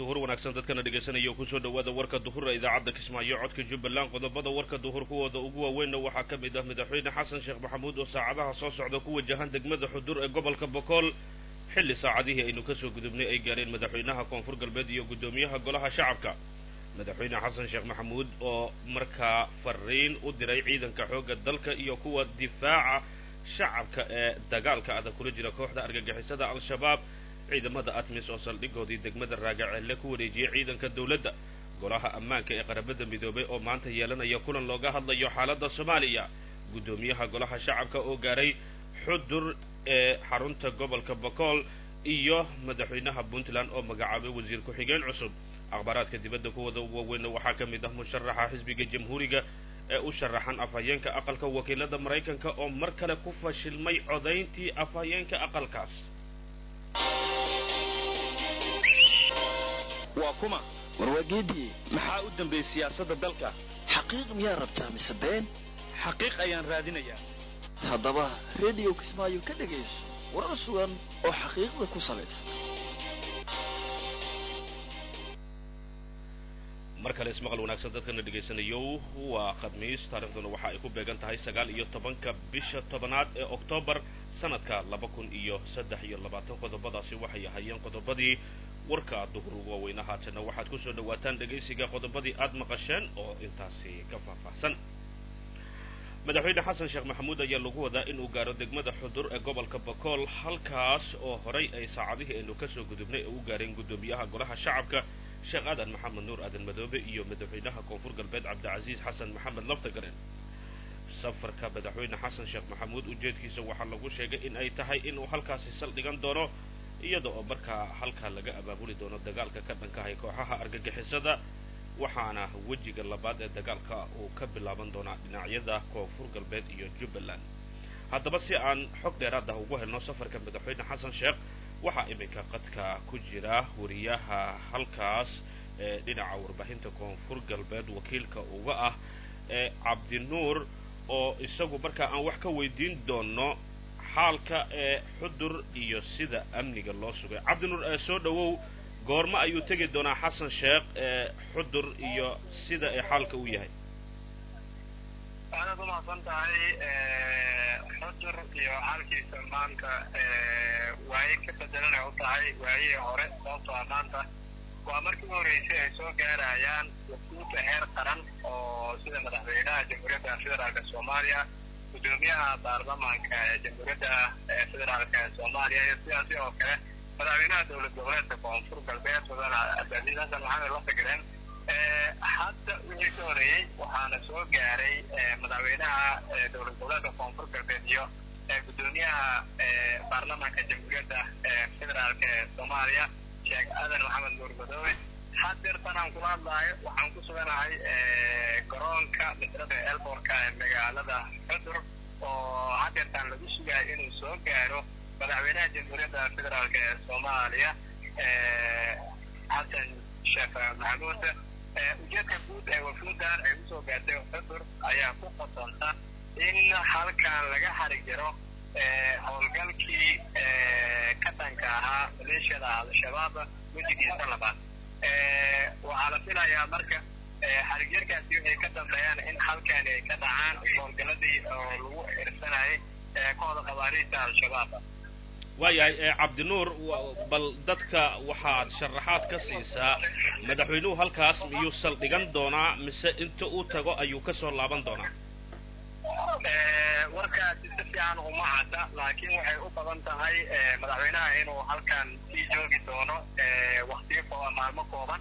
duhur wanaagsan dadkana dhegaysanaya oo kusoo dhawaada warka duhura idaacadda kismaayo codka jubbaland qodobada warka duhur kuwooda ugu waaweynna waxaa ka mid ah madaxweyne xasan sheekh maxamuud oo saacadaha soo socda ku wajahan degmada xudur ee gobolka bokool xilli saacadihii aynu kasoo gudubnay ay gaareen madaxweynaha koonfur galbeed iyo guddoomiyaha golaha shacabka madaxweyne xasan sheekh maxamuud oo markaa fariin u diray ciidanka xoogga dalka iyo kuwa difaaca shacabka ee dagaalka adag kula jira kooxda argagixisada al-shabaab ciidamada atmis oo saldhigoodii degmada raagaceelle ku wareejiyey ciidanka dowladda golaha ammaanka ee qarabada midoobay oo maanta yeelanaya kulan looga hadlayo xaaladda soomaaliya guddoomiyaha golaha shacabka oo gaaray xudur ee xarunta gobolka bokool iyo madaxweynaha puntland oo magacaabay wasiir ku-xigeen cusub akhbaaraadka dibadda kuwada ugu waaweynna waxaa ka mid ah musharaxa xisbiga jamhuuriga ee u sharaxan afhayeenka aqalka wakiilada maraykanka oo mar kale ku fashilmay codayntii afhayeenka aqalkaas waa kuma warwaageedii maxaa u dambeeyey siyaasadda dalka xaqiiq miyaa rabtaa mise been xaqiiq ayaan raadinayaa haddaba rediyo kismaayo ka dhegayso warar sugan oo xaqiiqda ku salaysan mar kale ismaqal wanaagsan dadkana dhegaysanayo waa khamiis taarikhduna waxa ay ku beegan tahay sagaal iyo tobanka bisha tobanaad ee oktoobar sanadka laba kun iyo saddex iyo labaatan qodobadaasi waxay ahayeen qodobadii warka duhur waaweyna haatanna waxaad kusoo dhawaataan dhegaysiga qodobadii aad maqasheen oo intaasi ka faahfaahsan madaxweyne xasan sheekh maxamuud ayaa lagu wadaa inuu gaaro degmada xudur ee gobolka bokool halkaas oo horay ay saacadihii aynu kasoo gudubnay ee u gaareen guddoomiyaha golaha shacabka sheekh aadan maxamed nuur aadan madoobe iyo madaxweynaha koonfur galbeed cabdicasiis xasan maxamed laftagaren safarka madaxweyne xasan sheekh maxamuud ujeedkiisa waxaa lagu sheegay in ay tahay inuu halkaasi saldhigan doono iyada oo markaa halkaa laga abaabuli doono dagaalka ka dhankahay kooxaha argagixisada waxaana wejiga labaad ee dagaalka uu ka bilaaban doonaa dhinacyada koonfur galbeed iyo jubbaland haddaba si aan xog dheeraad ah ugu helno safarka madaxweyne xasan sheekh waxaa iminka qadka ku jira wariyaha halkaas ee dhinaca warbaahinta koonfur galbeed wakiilka uga ah ee cabdinuur oo isagu markaa aan wax ka weydiin doono xaalka ee xudur iyo sida amniga loo sugay cabdinuur ee soo dhawow goormo ayuu tegi doonaa xasan sheekh ee xudur iyo sida ee xaalka u yahay waxaanaad umahadsan tahay xudur iyo xaalkiisa maanta waaye ka bedelanay u tahay waayihii hore sababtoo a maanta waa markii u horreysay ay soo gaarayaan wafuudda heer qaran oo sida madaxweynaha jamhuuriyadda federaalka soomaaliya guddoomiyaha baarlamaanka ee jamhuuriyadda federaalka ee soomaaliya iyo sidaasi oo kale madaxweynaha dowlad goboleedka koonfur galbeed mudane cabdicaziiz xasan maxamed lafagaren hadda wixii ka horeeyey waxaana soo gaaray madaxweynaha dowlad goboleedka koonfur galbeed iyo guddoomiyaha baarlamaanka jamhuuriyadda federaalka ee soomaaliya sheekh aadan maxamed nuur madoobe hadeertan aan kula hadlaayo waxaan ku suganahay garoonka misrada elborka ee magaalada xudur oo hadeertaan lagu sugayo inuu soo gaaro madaxweynaha jamhuuriyadda federaalka ee soomaaliya xasan sheekh maxamuud ujeedka guud ee wafuudan ay usoo gaartay xudur ayaa ku qodonta in halkan laga xari jiro howlgalkii ka dhanka ahaa maleeshiyada al-shabaab wejigiisa labaad waxaa la filayaa marka xarigyarkaasi waxay ka dambeeyaan in halkani ay ka dhacaan howlgaladii oo lagu irsanayay kooxda khawaariijta al-shabaab waayahay cabdinuur bal dadka waxaad sharaxaad ka siisaa madaxweynuhu halkaas miyuu saldhigan doonaa mise inta uu tago ayuu kasoo laaban doonaa warkaasi si fiican uma cadda laakiin waxay u badan tahay madaxweynaha inuu halkan sii joogi doono waktiyo kooban maalmo kooban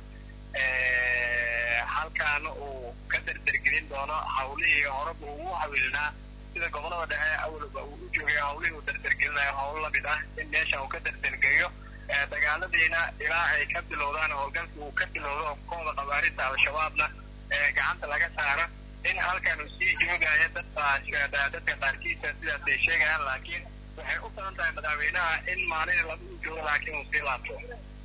halkan uu ka derdergelin doono hawlihii horeba ugu hawilnaa sida gobolada dhexe awalba uu u joogay hawlihii uu derdergelinayo howlo lamid ah in meeshan uu ka derdergeeyo dagaaladiina ilaa ay ka bilowdaan howlgalka uu ka bilowdo kooda khawaarista al-shabaabna gacanta laga saaro in halkan uu sii joogayo dadka dadka qaarkiisa sidaas ay sheegayaan laakiin waxay u badan tahay madaxweynaha in maalin laba u joogo laakiin uu sii laabto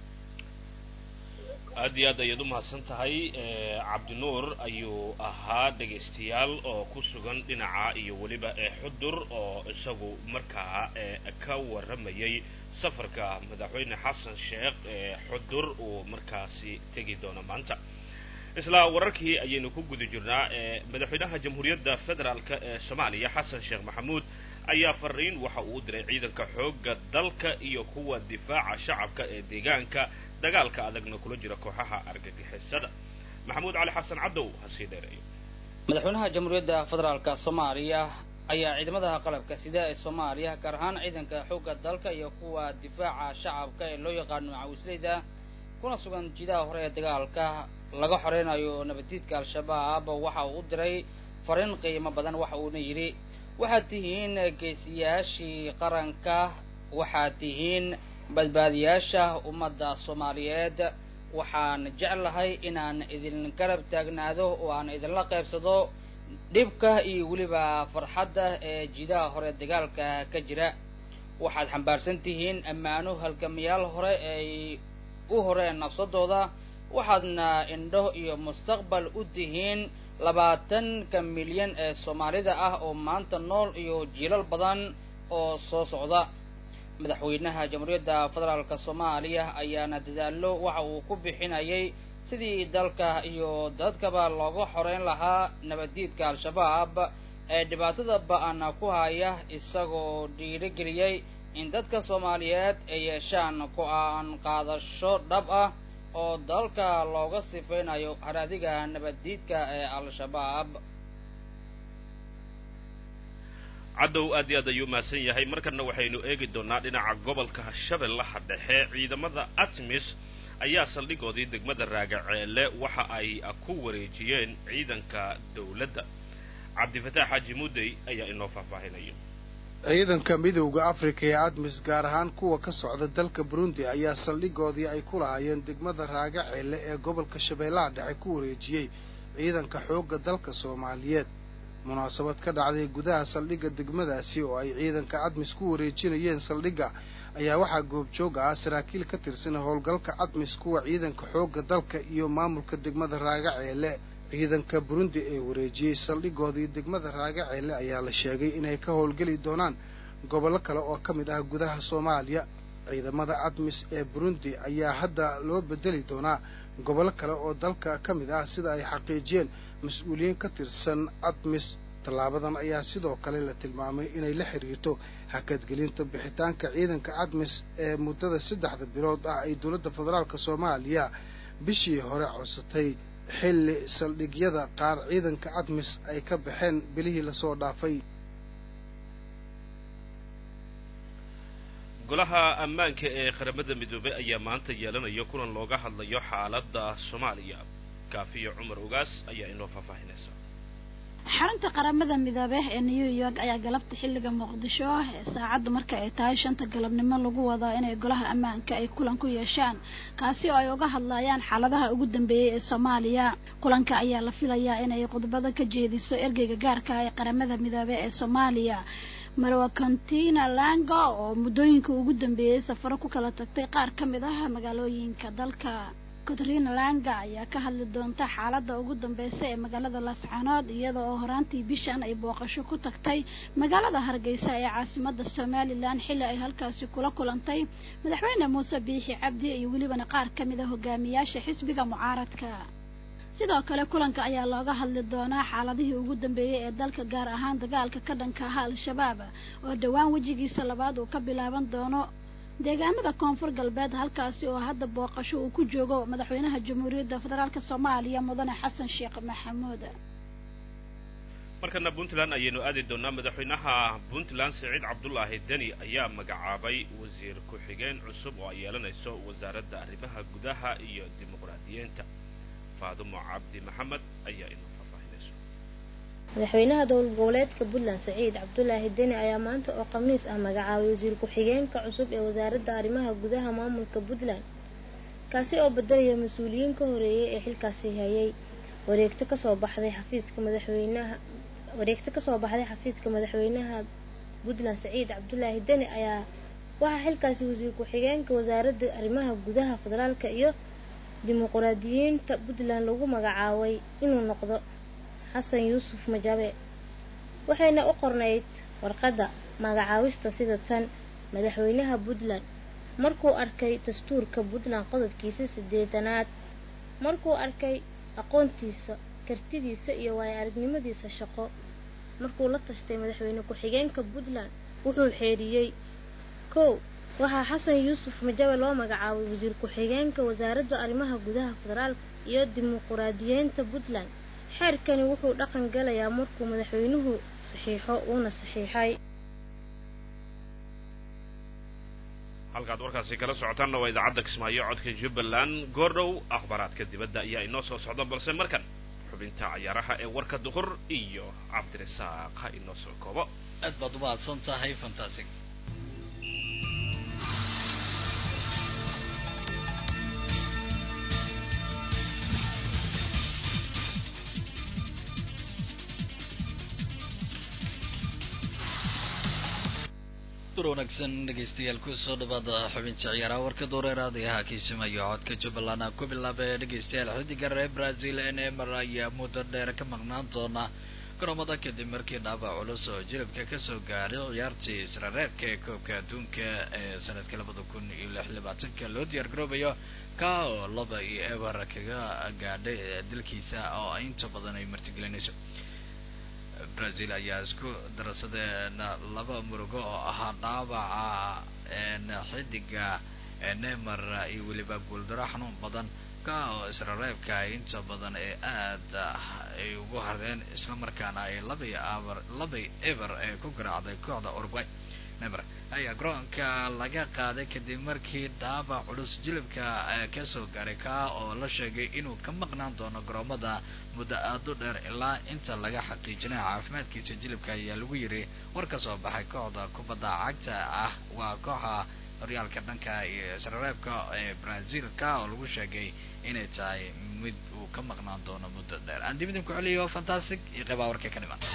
aad iyo aad ayaad umahadsan tahay cabdinuur ayuu ahaa dhegaystayaal oo ku sugan dhinaca iyo weliba xudur oo isagu markaa ka warramayay safarka madaxweyne xasan sheekh ee xudur uu markaasi tegi doono maanta isla wararkii ayaynu ku guda jirnaa ee madaxweynaha jamhuuriyadda federaalk ee soomaaliya xasan sheekh maxamuud ayaa fariin waxa uu u diray ciidanka xoogga dalka iyo kuwa difaaca shacabka ee deegaanka dagaalka adagna kula jira kooxaha argagixisada maxamuud cali xasan cabdow ha sii dheereeyo madaxweynaha jamhuuriyadda federaalka soomaaliya ayaa ciidamada qalabka sida ee soomaaliya gaar ahaan ciidanka xoogga dalka iyo kuwa difaaca shacabka ee loo yaqaano macawisleyda kuna sugan jidaha hore ee dagaalka laga xoreynayo nabaddiidka al-shabaab waxa uu u diray fariin qiimo badan waxa uuna yidhi waxaad tihiin geesiyaashii qaranka waxaad tihiin badbaadiyaasha ummadda soomaaliyeed waxaan jeclahay inaan idin garab taagnaado oo aan idinla qaybsado dhibka iyo weliba farxadda ee jidaha hore dagaalka ka jira waxaad xambaarsan tihiin ammaano halgamayaal hore ay u horeen nafsadooda waxaadna indho iyo mustaqbal u tihiin labaatanka milyan ee soomaalida ah oo maanta nool iyo jiilal badan oo soo socda madaxweynaha jamhuuriyadda federaalk soomaaliya ayaana dadaallo waxa uu ku bixinayay sidii dalka iyo dadkaba looga xoreyn lahaa nabaddiidka al-shabaab ee dhibaatada ba-ana ku haya isagoo dhiirigeliyey in dadka soomaaliyeed ay yeeshaan go-aan qaadasho dhab ah oo dalka looga sifeynayo haraadiga nabaddiidka ee al-shabaab caddow aad iyo aad ayuu mahadsan yahay markana waxaynu eegi doonaa dhinaca gobolka shabeellaha dhexe ciidamada atmis ayaa saldhigoodii degmada raagaceele waxa ay ku wareejiyeen ciidanka dowladda cabdifataax xaaji mudey ayaa inoo faahfaahinaya ciidanka midowda afrika ee admis gaar ahaan kuwa ka socda dalka burundi ayaa saldhigoodii ay ku lahaayeen degmada raagaceele ee gobolka shabeellaha dhexe ku wareejiyey ciidanka xoogga dalka soomaaliyeed munaasabad ka dhacday gudaha saldhigga degmadaasi oo ay ciidanka admis ku wareejinayeen saldhigga ayaa waxaa goobjooga ah saraakiil ka tirsan howlgalka admis kuwa ciidanka xoogga dalka iyo maamulka degmada raagaceele ciidanka burundi ee wareejiyey saldhigoodii degmada raagaceele ayaa la sheegay inay ka howlgeli doonaan gobollo kale oo ka mid ah gudaha soomaaliya ciidamada admis ee burundi ayaa hadda loo bedeli doonaa gobollo kale oo dalka ka mid ah sida ay xaqiijiyeen mas-uuliyiin ka tirsan admis tallaabadan ayaa sidoo kale la tilmaamay inay la xiriirto hakadgelinta bixitaanka ciidanka admis ee muddada saddexda bilood ah ay dowladda federaalk soomaaliya bishii hore codsatay xilli saldhigyada qaar ciidanka admis ay ka baxeen bilihii lasoo dhaafay golaha ammaanka ee qaramada midoobey ayaa maanta yeelanaya kulan looga hadlayo xaaladda soomaaliya kaafiyo cumar ogaas ayaa inoo faahfaahinaysa xarunta qaramada midoobe ee new york ayaa galabta xilliga muqdisho ee saacadda marka ay tahay shanta galabnimo lagu wadaa inay golaha ammaanka ay kulan ku yeeshaan kaasi oo ay uga hadlayaan xaaladaha ugu dambeeyey ee soomaaliya kulanka ayaa la filayaa inay khudbado ka jeediso ergeyga gaarka ee qaramada midoobe ee soomaaliya marwa contina lango oo muddooyinka ugu dambeeyey safaro ku kala tagtay qaar ka mid ah magaalooyinka dalka katrina langa ayaa ka hadli doonta xaaladda ugu dambeysa ee magaalada laascaanood iyada oo horaantii bishan ay booqasho ku tagtay magaalada hargeysa ee caasimada somalilan xilli ay halkaasi kula kulantay madaxweyne muuse biixi cabdi iyo welibana qaar ka mid a hogaamiyaasha xisbiga mucaaradka sidoo kale kulanka ayaa looga hadli doonaa xaaladihii ugu dambeeyey ee dalka gaar ahaan dagaalka ka dhanka aha al-shabaab oo dhowaan wejigiisa labaad uu ka bilaaban doono deegaanada koonfur galbeed halkaasi oo hadda booqasho uu ku joogo madaxweynaha jamhuuriyadda federaalk soomaaliya mudane xasan sheekh maxamuud markana puntland ayaynu aadi doonaa madaxweynaha puntland siciid cabdulaahi deni ayaa magacaabay wasiir ku-xigeen cusub oo ay yeelanayso wasaaradda arrimaha gudaha iyo dimuqraadiyiinta faadumo cabdi maxamed ayaa inoo faahfaahinayso madaxweynaha dowlad goboleedka puntland saciid cabdulaahi deni ayaa maanta oo khamiis ah magacaabay wasiir ku-xigeenka cusub ee wasaaradda arrimaha gudaha maamulka puntland kaasi oo bedelaya mas-uuliyiin ka horeeyay ee xilkaasi hayay wareegto kasoo baxday xafiiska madaxweynaha wareegto kasoo baxday xafiiska madaxweynaha puntland saciid cabdulaahi deni ayaa waxaa xilkaasi wasiir ku-xigeenka wasaaradda arrimaha gudaha federaalka iyo dimuqraadiyiinta puntland lagu magacaabay inuu noqdo xasan yuusuf majabe waxayna u qornayd warqadda magacaabista sida tan madaxweynaha puntland markuu arkay dastuurka puntland qodobkiisa sideedanaad markuu arkay aqoontiisa kartidiisa iyo waayo aragnimadiisa shaqo markuu la tashtay madaxweyne ku-xigeenka puntland wuxuu xeeriyey kow waxaa xasan yuusuf majabe loo magacaabay wasiir ku-xigeenka wasaaradda arrimaha gudaha federaalka iyo dimuquraadiyeynta puntland xeerkani wuxuu dhaqan galayaa markuu madaxweynuhu saxiixo uuna saxiixay halkaad warkaasi kala socotaanna waa idaacadda kismaayo codka jubbaland goordhow akhbaaraadka dibadda ayaa inoo soo socda balse markan xubinta cayaaraha ee warka duhur iyo cabdirasaaq ha inoo soo koobo aad baad umahadsan tahay fantastic wanaagsan dhegeystayaal kusoo dhawaada xubinta ciyaaraha warka dooreeraada ee hakiisimayo codka jubbaland ku bilaaba ee dhegeystayaal xidiga reer brazil ee neymar ayaa muddo dheer ka maqnaan doona garoomada kadib markii dhaabac culus oo jilibka kasoo gaaray ciyaartii isla reebka ee koobka adduunka ee sanadka labada kun iyo lix labaatanka loo diyaar garoobayo ka oo laba iyo eber kaga gaadhay dalkiisa oo inta badan ay martigelinayso brazil ayaa isku darsadeen laba murugo oo ahaa dhaawaca xidiga neymar iyo weliba guuldaro xanuun badan ka oo isla reebka ay inta badan ee aada ay ugu hardeen islamarkaana ay labay aber labay eber ee ku garaacday kooxda uruguay neymar ayaa garoonka laga qaaday kadib markii dhaabac culus jilibka kasoo gaaray ka oo la sheegay inuu ka maqnaan doono garoomada muddo aada u dheer ilaa inta laga xaqiijinaya caafimaadkiisa jilibka ayaa lagu yiri war ka soo baxay kooxda kubadda cagta ah waa kooxa horyaalka dhanka iyo isreebka ee brazil ka oo lagu sheegay inay tahay mid uu ka maqnaan doono muddo dheer aan dib idin ku celiyo fantastic iyo qeybaa warka ka dhiman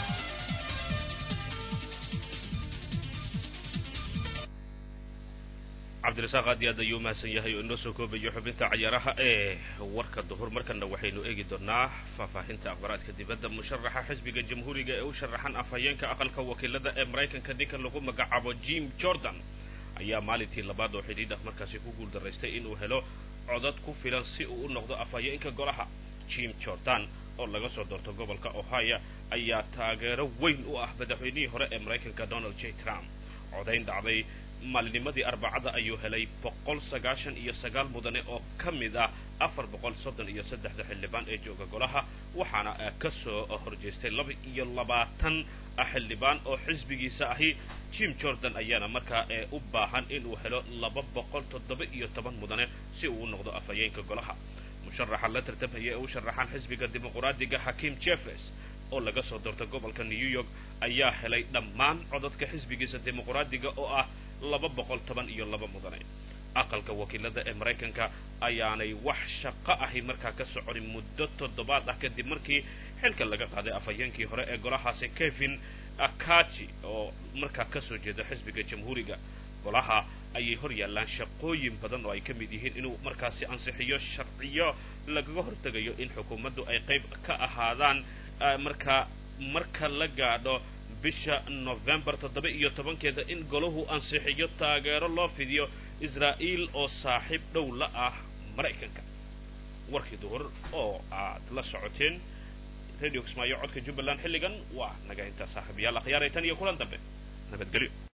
cabdirasaaq aad iyo aad ayuu umahadsan yahay oo inoo soo koobayo xubinta cayaaraha ee warka duhur markana waxaynu eegi doonaa faahfaahinta akhbaraadka dibadda musharaxa xisbiga jamhuuriga ee u sharaxan afhayeenka aqalka wakiilada ee maraykanka ninkan lagu magacaabo jim jordan ayaa maalintii labaad oo xidhiidh ah markaasi ku guuldaraystay inuu helo codad ku filan si uu u noqdo afhayeenka golaha jim jordan oo laga soo doorto gobolka ohio ayaa taageero weyn u ah madaxweynihii hore ee maraykanka donald j trump codayn dhacday maalinimadii arbacada ayuu helay boqol sagaashan iyo sagaal mudane oo ka mid ah afar boqol soddon iyo saddexda xildhibaan ee jooga golaha waxaana ka soo horjeestay laba iyo labaatan xildhibaan oo xisbigiisa ahi jim jordan ayaana markaa ee u baahan inuu helo laba boqol toddoba iyo toban mudane si uu u noqdo afhayeenka golaha musharaxa la tartamaya ee u sharaxaan xisbiga dimuquraadiga hakim jeffres oo laga soo doorta gobolka new york ayaa helay dhammaan codadka xisbigiisa dimuquraadiga oo ah laba boqol toban iyo laba mudane aqalka wakiilada ee maraykanka ayaanay wax shaqo ahi markaa ka soconin muddo toddobaad ah kadib markii xilka laga qaaday afhayeenkii hore ee golahaasi kevin akaji oo markaa kasoo jeeda xisbiga jamhuuriga golaha ayay hor yaallaan shaqooyin badan oo ay ka mid yihiin inuu markaasi ansixiyo sharciyo lagaga hortegayo in xukuumaddu ay qayb ka ahaadaan markaa marka la gaadho bisha november toddoba iyo tobankeeda in golahu ansixiyo taageero loo fidiyo israa'iil oo saaxiib dhow la ah maraykanka warkii duhur oo aad la socoteen radio kismaayo codka jubbaland xilligan waa naga intaa saaxiibayaal akhyaaray tan iyo kulan dambe nabadgelyo